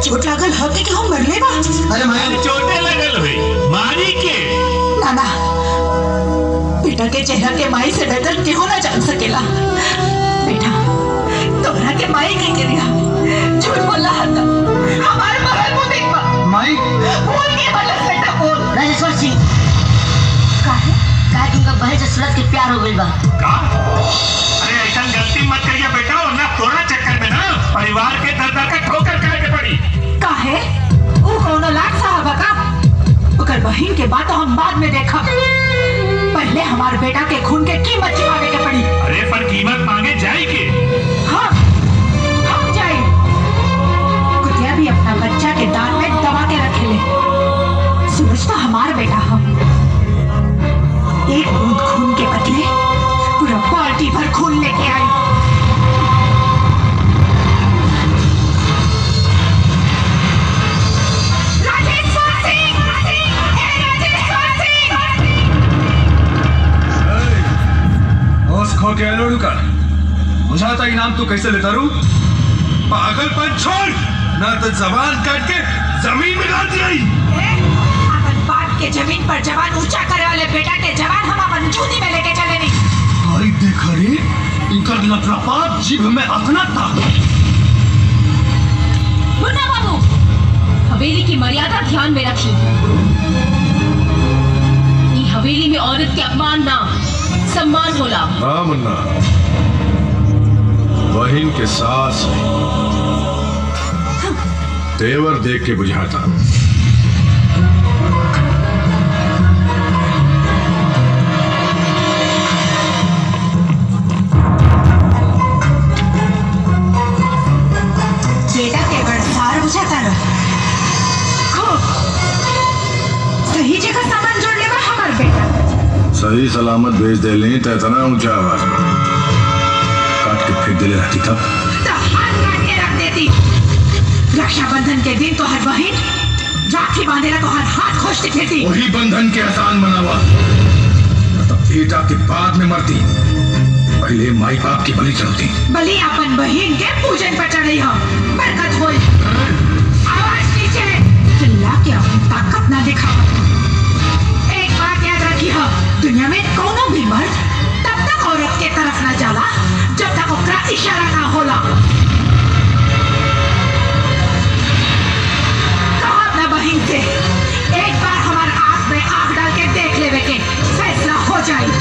चोट लागल हके कि हम मरले बा अरे माई चोटे लगल हुई मारी के नाना बेटा के चेहरा के माई से बेहतर केहू ना जान सकेला बेटा तोहरा के माई के गिरिया झूठ बोला हता हमारे मरल मुंह देख पा माई बोल के बोला बेटा बोल राजेश्वर सिंह काहे काहे तुमका बहन से सूरत के प्यार हो गइल बा का अरे ऐसा गलती मत करिए बेटा वरना तोरा चक्कर में ना परिवार के दर दर का ठोकर खाए के पड़ी काहे ऊ कौनो लाख साहब का ओकर बहिन के बात हम बाद में देखब पहले हमार बेटा के खून के कीमत चुकावे के पड़ी अरे पर कीमत मांगे जाए के हाँ हम जाए कुतिया भी अपना बच्चा के दांत में दबा के रखे ले सूरज तो हमार बेटा हम एक बूंद खून के बदले पूरा बाल्टी भर खून लेके आई राजेश्वर सिंह! ए, राजेश्वर सिंह! होश खो के लोड़ू का बुझाता इनाम तू कैसे लेता रू पागलपन छोड़ ना तो जबान काट के जमीन में गाड़ दिया ए, अपन बाप के जमीन पर जवान ऊंचा करे वाले बेटा के जवान हम अपन जूती में लेके चले नहीं आई देख रे इनका लपलपात जीभ में अपना था मुन्ना बाबू हवेली की मर्यादा ध्यान में रखी ई हवेली में औरत के अपमान ना सम्मान होला हाँ मुन्ना बहन के सास तेवर देख के बुझाता बेटा के बड़सार बुझाता रह खूब सही जगह सामान जोड़ लेगा हमार बेटा सही सलामत भेज दे लें तो इतना ऊंचा आवाज में काट के फेंक दे ले रहती तब तो हाथ काट के रख देती रक्षाबंधन के दिन तो हर बहन राखी बांधेला तो हर हाथ खोजती फिरती वही बंधन के आसान बनावा न तब बेटा के बाद में मरती पहले माई बाप की बलि चढ़ती बलि अपन बहन के पूजन पर चढ़ी हो बरकत होई आवाज नीचे चिल्ला के अपनी ताकत ना दिखाओ एक बात याद रखी हो दुनिया में कोनो भी मर्द तब तक औरत के तरफ ना जाला जब तक ओकरा इशारा ना होला कहो अपना बहन से एक बार हमार आंख में आंख डाल के देख लेवे के फैसला हो जाए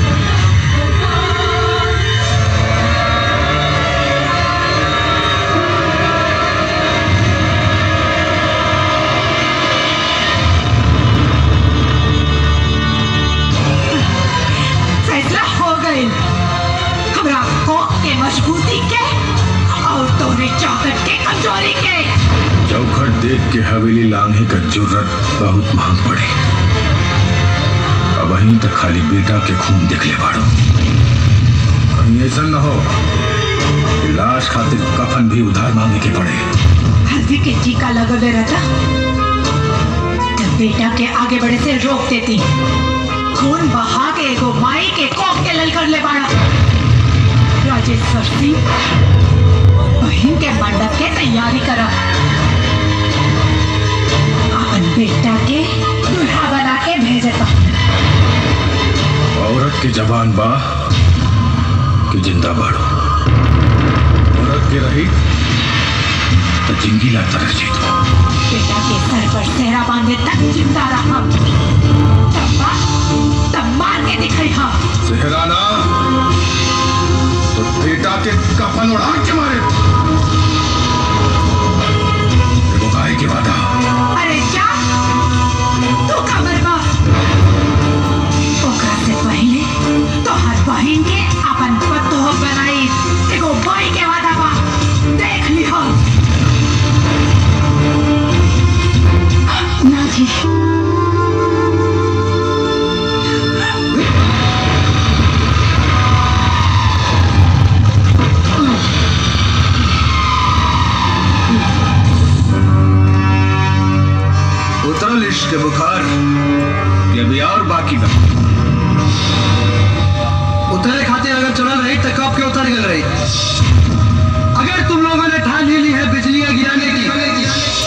फैसला हो गई हमरा कोक के मजबूती के और तोरे चौकट के कमजोरी के चौखट देख के हवेली लांघे का जरूरत बहुत महंग पड़े अब वहीं तक खाली बेटा के खून देख ले बाड़ो कहीं ऐसा न हो कि लाश खातिर कफन भी उधार मांगे के पड़े हल्दी के टीका लगोले रहता तब बेटा के आगे बढ़े से रोक देती खून बहा के एगो माई के कोक के ललकर ले बाड़ा राजेश्वर सिंह बहन के मंडप के तैयारी करा अपन बेटा के दूल्हा बना के भेजता औरत की जबान बा कि जिंदा बाड़ो औरत के रही तो जिंदगी लाता रह जीतो बेटा के सर पर सेहरा बांधे तक जिंदा रहा तब बा- तब मार के दिखाई हम सेहराना तो बेटा के कफन उड़ा के मारे देखो गाय के वादा अरे क्या तू कमर बा ओकरा से पहले तो हर बहन के अपन पतो बनाई एगो भाई के वादा बा देख ली हो ना जी उतरल इश्क के बुखार ये भी और बाकी बा उतरे खातिर अगर चलल रही तो कब के उतर गल रही अगर तुम लोगों ने ठान ही ली है बिजलियां गिराने की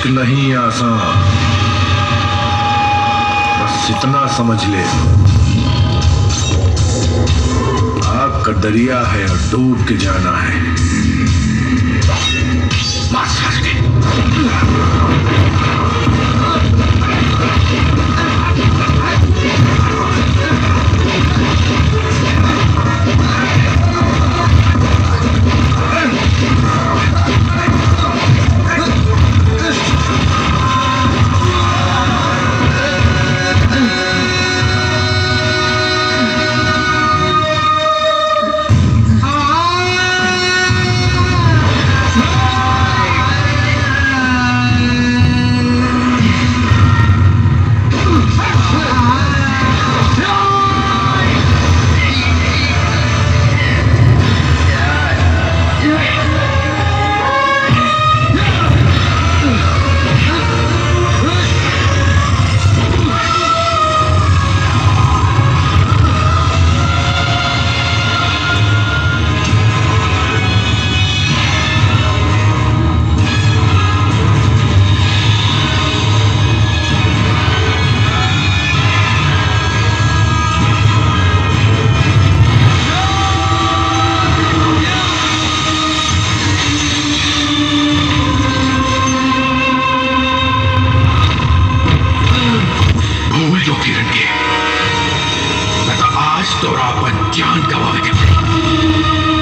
इश्क नहीं आसान बस इतना समझ ले आग का दरिया है और डूब के जाना है मार सास के भूल जो किरण के मैं तो आज तोरा अपन जान गवावे के पड़ी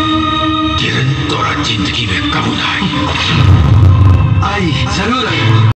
किरण तोरा जिंदगी में कबूल आई आई जरूर आई